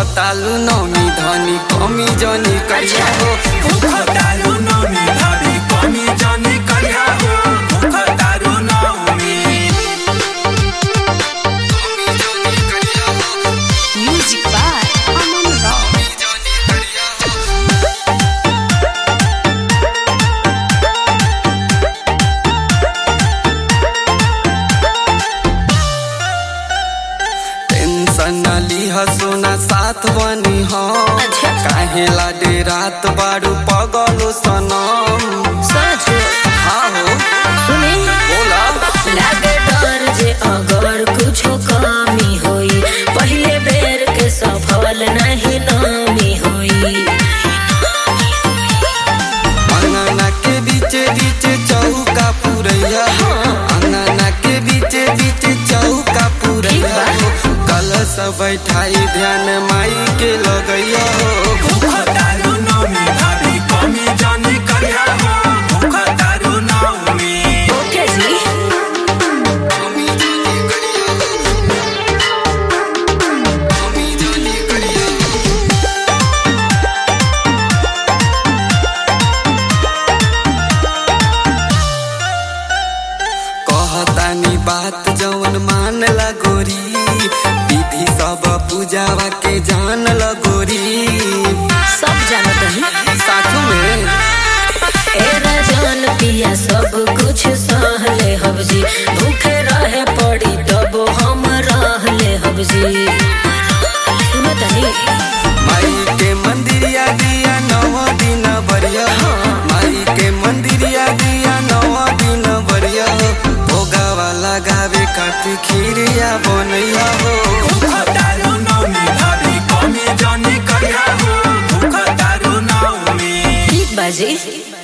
कहतालु नौमी धनी कमी जनी करिया हो भूख दारू नौमी भाभी कमी जानी करिया हो भूख दारू नौमी Music by Aman Rao. Tension न लीह सोना साथ बनी हम अच्छा। काहे लाडे रात बारू पगलो सनम सच हाँ हो सुनी बोला लागे डर जे अगर कुछो कमी होई पहले बेर के सफल नहीं नामी होई अंगना के बीचे बीचे चौका पुरैया हो अंगना के बीचे बीचे चौका पुरैया हो कलश बैठाई ध्यान माई के लगैया हो भूख दारू नौमी भाभी कमी जानी करिया हो भूख दारू नौमी ओके जी कहतानी बात जवन मान लगोरी विधि सब पूजावा के जान लगोरी सब जानत है साथू में ए राजन पिया सब कुछ सहले हब जी भूखे रहे पड़ी तब हम रहले हब जी सुनत नहीं माई के मंदिरिया दिया नव दिन बरिया माई के मंदिरिया दिया नव दिन बरिया भोगावा लगावे खातिर खीरिया बनैया हो भूख दारू नौमी भाभी कमी जानी करिया हो भूख दारू नौमी ठीक बाजी